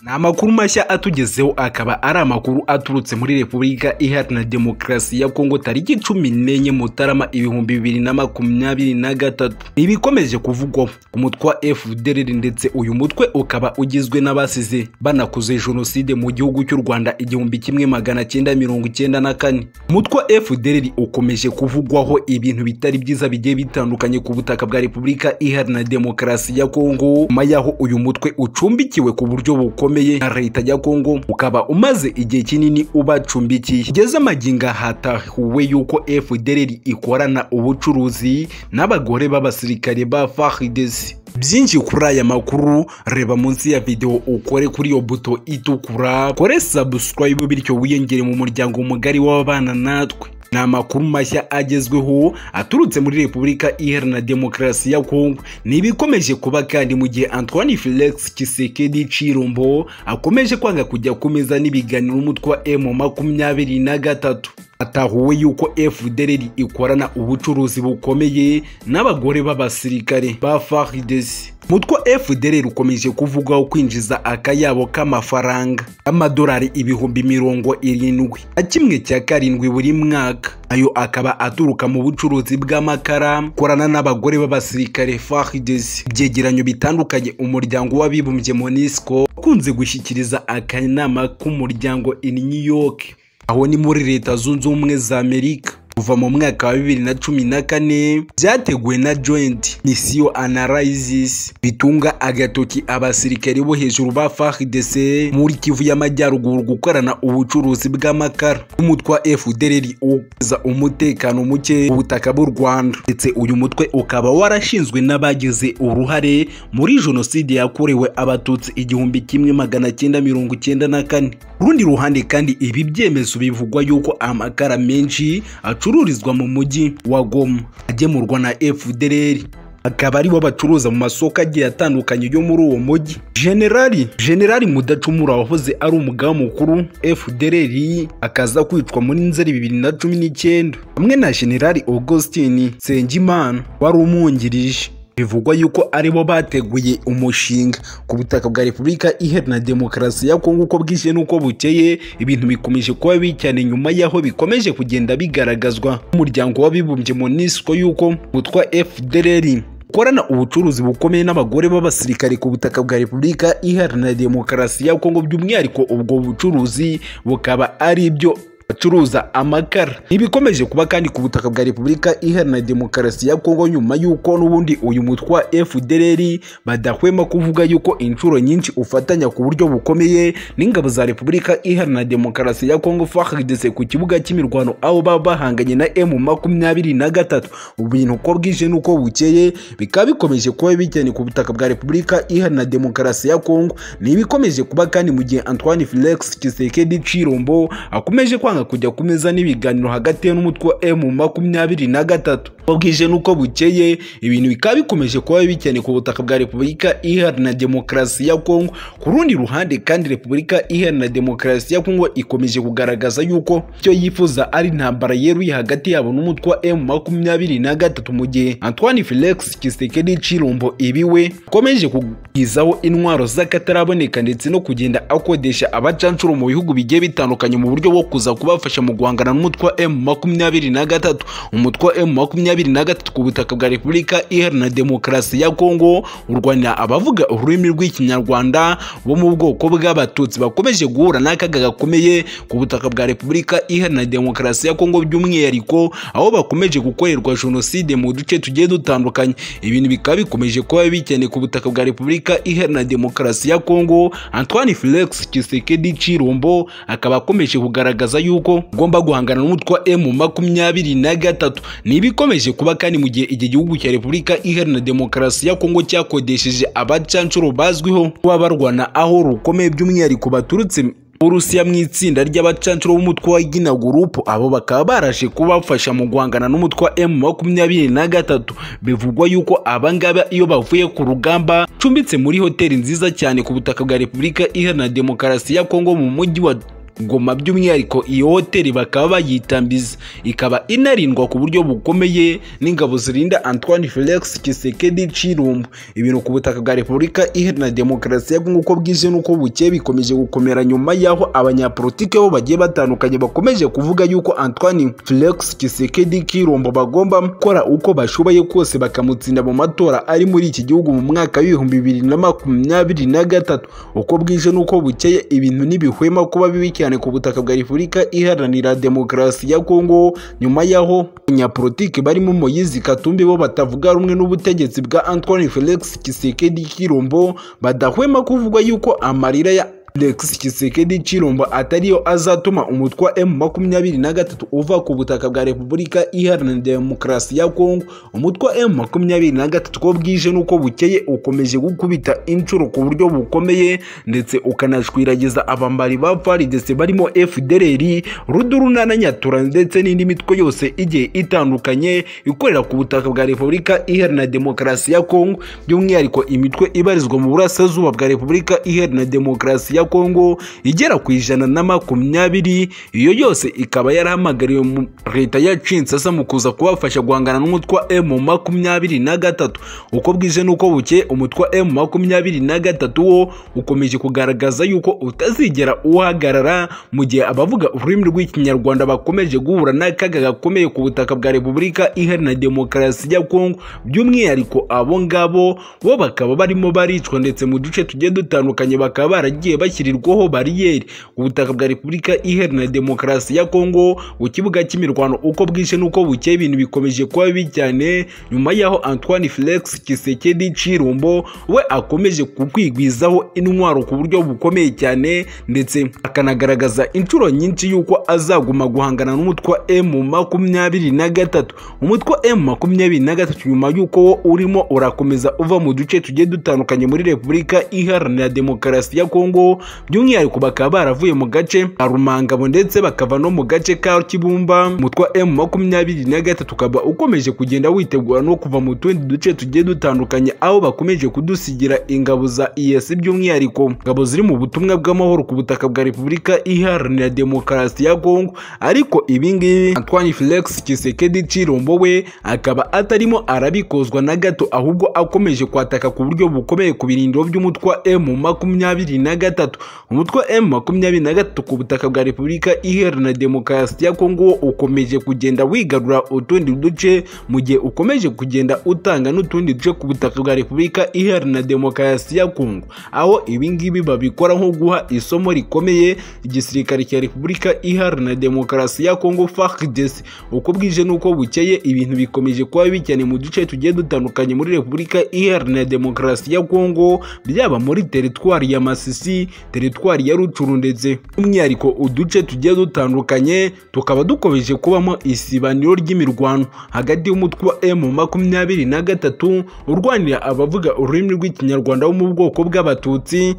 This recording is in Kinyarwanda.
amakuru mashya atugezeho akaba ari amakuru aturutse muri repubulika iharanira demokarasi ya kongo tariki cumi n'enye mutarama ibihumbi bibiri na makumyabiri na gatatu ibikomeje kuvugwaho umutwe wa fdr ndetse uyu mutwe ukaba ugizwe n'abasize banakoze jenoside mu gihugu cy'u rwanda igihumbi kimwe magana cyenda mirongo icyenda na kane umutwe wa fdr ukomeje kuvugwaho ibintu bitari byiza bigiye bitandukanye ku butaka bwa repubulika iharanira demokarasi ya kongo nyuma y'aho uyu mutwe ucumbikiwe ku buryo bukomeye na leta ya kongo ukaba umaze igihe kinini ubacumbikiye igeze amagingo hatahuwe yuko fdr ikorana ubucuruzi n'abagore b'abasirikare ba faridesi byinshi kuri aya makuru reba munsi ya videwo ukore kuri iyo buto itukura kore subscribe bityo wiyongere mu muryango mugari w'ababana natwe ni amakuru mashya agezweho aturutse muri repubulika iharanira demokarasi ya kongo ni ibikomeje kuba kandi mu gihe antoine felix kisekedi cirombo akomeje kwanga kujya kumeza n'ibiganiro n'umutwe wa emu makumyabiri na gatatu atahuwe yuko fdr ikorana ubucuruzi bukomeye n'abagore b'abasirikare ba faridesi mutwe fdr ukomeje kuvugwaho kwinjiza akayabo k'amafaranga y'amadolari ibihumbi mirongo irindwi na kimwe cya karindwi buri mwaka ayo akaba aturuka mu bucuruzi bw'amakara korana n'abagore b'abasirikare faridesi ibyegeranyo bitandukanye umuryango w'abibumbye monisco ukunze gushyikiriza akanama k'umuryango in new york aho ni muri leta zunze ubumwe za amerika kuva mu mwaka wa bibiri na cumi na kane byateguwe na joint misiyo analysis bitunga agatoki abasirikari bo hejuru ba fardc muri kivu y'amajyaruguru gukorana ubucuruzi bw'amakara n'umutwe wa fdr uza umutekano muke ku butaka bw'u rwanda ndetse uyu mutwe ukaba warashinzwe n'abagize uruhare muri jenoside yakorewe abatutsi igihumbi kimwe magana cyenda mirongo icyenda na kane urundi ruhande kandi ibi byemezo bivugwa yuko amakara menshi acururizwa mu mujyi wa goma agemurwa na fdr akaba aribo bacuruza mu masoko agiye atandukanye yo muri uwo mujyi generali generali mudacumura wahoze ari umugaba mukuru fdr akaza kwicwa muri nzeri bibiri na cumi n'icyenda hamwe na generali augustin nsengimana wari umwungirije bivugwa yuko aribo bateguye umushinga ku butaka bwa repubulika iharanira demokarasi ya kongo uko bwije n'uko bukeye ibintu bikomeje kuba bibi cyane nyuma y'aho bikomeje kugenda bigaragazwa n'umuryango w'abibumbye monisco y'uko witwa fdr gukorana ubucuruzi bukomeye n'abagore b'abasirikare ku butaka bwa repubulika iharanira demokarasi ya kongo by'umwihariko ubwo bucuruzi bukaba ari ibyo bacuruza amakara ntibikomeje kuba kandi ku butaka bwa repubulika iharanira demokarasi ya kongo nyuma y'uko n'ubundi uyu mutwe wa fdr badahwema kuvuga yuko inshuro nyinshi ufatanya ku buryo bukomeye n'ingabo za repubulika iharanira demokarasi ya kongo fahidese ku kibuga cy'imirwano aho baba bahanganye na emu makumyabiri na gatatu ubintu uko bwije n'uko bukeye bikaba bikomeje kuba bijyanye ku butaka bwa repubulika iharanira demokarasi ya kongo ntibikomeje kuba kandi mu gihe antoine felix kisekedi cirombo akomeje kwanga kujya ku meza n'ibiganiro hagati ye n'umutwe wa emu makumyabiri na gatatu bwije n'uko bukeye ibintu bikaba bikomeje kuba bibi cyane ku butaka bwa repubulika iharanira demokarasi ya kongo ku rundi ruhande kandi repubulika iharanira demokarasi ya kongo ikomeje kugaragaza yuko icyo yifuza ari intambara yeruye hagati yabo n'umutwe wa emu makumyabiri na gatatu mu gihe antoine felix kisekedi cirumbo ibiwe akomeje kugizaho intwaro z'akataraboneka ndetse no kugenda akodesha abacancuro mu bihugu bigiye bitandukanye mu buryo bwo kuza kubafasha mu guhangana n'umutwe wa emu makumyabiri na gatatu umutwe wa emu makumyabiri makumyabiri na gatatu ku butaka bwa repubulika iharanira demokarasi ya kongo urwanira abavuga ururimi rw'ikinyarwanda bo mu bwoko bw'abatutsi bakomeje guhura n'akaga gakomeye ku butaka bwa repubulika iharanira demokarasi ya kongo by'umwihariko aho bakomeje gukorerwa jenoside mu duce tugiye dutandukanye ibintu bikaba bikomeje kuba bikene ku butaka bwa repubulika iharanira demokarasi ya kongo antoine felix kisekedi cirombo akaba akomeje kugaragaza yuko ugomba guhangana n'umutwe wa emu makumyabiri na gatatu ni ibikomeje bikomeje kuba kandi mu gihe iki gihugu cya repubulika iharanira demokarasi ya kongo cyakodesheje abacancuro bazwiho kuba barwana aho rukomeye by'umwihariko baturutse urusiya mu itsinda ry'abacancuro b'umutwe wa gina gurupu abo bakaba barashe kubafasha mu guhangana n'umutwe wa emu makumyabiri na gatatu bivugwa yuko abangaba iyo bavuye ku rugamba cumbitse muri hoteli nziza cyane ku butaka bwa repubulika iharanira demokarasi ya kongo mu mujyi wa goma by'umwihariko iyo hoteli bakaba bayitambiza ikaba inarindwa ku buryo bukomeye n'ingabo zirinda antoine felix kisekedi cirumbu ibintu ku butaka bwa repubulika iharanira demokarasi ya kongo uko bwije n'uko bukeye bikomeje gukomera nyuma y'aho abanyapolitike bo bagiye batandukanye bakomeje kuvuga yuko antoine felix kisekedi kirumbu bagomba gukora uko bashoboye kose bakamutsinda mu matora ari muri iki gihugu mu mwaka w'ibihumbi bibiri na makumyabiri na gatatu uko bwije n'uko bukeye ibintu ntibihwema kuba bibi cyane ku butaka bwa repubulika iharanira demokarasi ya kongo nyuma y'aho abanyapolitike barimo moyizi katumbi bo batavuga rumwe n'ubutegetsi bwa antoine felix kisekedi kirumbo badahwema kuvuga yuko amarira ya Felix Tshisekedi Chilombo atariyo azatuma umutwe wa M23 uva ku butaka bwa Repubulika Iharanira Demokarasi ya Kongo. Umutwe wa M23 ko bwije nuko bukeye ukomeje gukubita inshuro ku buryo bukomeye ndetse ukanashwiragiza abambari ba FARDC barimo FDLR, Ruduruna na Nyatura ndetse n'indi mitwe yose igiye itandukanye ikorera ku butaka bwa Repubulika Iharanira Demokarasi ya Kongo, by'umwihariko imitwe ibarizwa mu burasirazuba bwa Repubulika Iharanira Demokarasi ya kongo igera ku ijana na makumyabiri iyo yose ikaba yarahamagariwe leta ya cinsasa mu kuza kubafasha guhangana n'umutwe wa emu makumyabiri na gatatu uko bwije n'uko buke umutwe wa emu makumyabiri na gatatu wo ukomeje kugaragaza yuko utazigera uhagarara mu gihe abavuga ururimi rw'ikinyarwanda bakomeje guhura n'akaga gakomeye ku butaka bwa repubulika iharanira demokarasi ya kongo by'umwihariko abo ngabo bo bakaba barimo baricwa ndetse mu duce tugiye dutandukanye bakaba baragiye bashyirirwaho bariyeri ubutaka bwa repubulika iharanira demokarasi ya kongo ku kibuga cy'imirwano uko bwije n'uko bukeye ibintu bikomeje kuba bibi cyane nyuma y'aho antoine felix kisekedi cirumbo we akomeje kukwigwizaho intwaro ku buryo bukomeye cyane ndetse akanagaragaza inshuro nyinshi y'uko azaguma guhangana n'umutwe wa emu makumyabiri na gatatu umutwe wa emu makumyabiri na gatatu nyuma y'uko wo urimo urakomeza uva mu duce tugiye dutandukanye muri repubulika iharanira demokarasi ya kongo by'umwihariko bakaba baravuye mu gace ka rumangabo ndetse bakava no mu gace ka kibumba umutwe wa emu makumyabiri na gatatu ukaba ukomeje kugenda witegura no kuva mu tundi duce tugiye dutandukanye aho bakomeje kudusigira ingabo za iyesi by'umwihariko ingabo ziri mu butumwa bw'amahoro ku butaka bwa repubulika iharanira demokarasi ya kongo ariko ibingibi antoine felix kisekedi cirombo we akaba atarimo arabikozwa na gato ahubwo akomeje kwataka ku buryo bukomeye ku birindiro by'umutwe wa emu makumyabiri na gatatu gatatu umutwe wa emu makumyabiri na gatatu ku butaka bwa repubulika iharanira demokarasi ya kongo ukomeje kugenda wigarura utundi duce mu gihe ukomeje kugenda utanga n'utundi duce ku butaka bwa repubulika iharanira demokarasi ya kongo aho ibingibi babikora nko guha isomo rikomeye igisirikare cya repubulika iharanira demokarasi ya kongo fardc uko bwije n'uko bukeye ibintu bikomeje kuba bibi cyane mu duce tugiye dutandukanye muri repubulika iharanira demokarasi ya kongo byaba muri teritwari ya masisi teritwari ya rucuru ndetse by'umwihariko uduce tugiye dutandukanye tukaba dukomeje kubamo isibaniro ry'imirwano hagati y'umutwe wa emu makumyabiri na gatatu urwanira abavuga ururimi rw'ikinyarwanda wo mu bwoko bw'abatutsi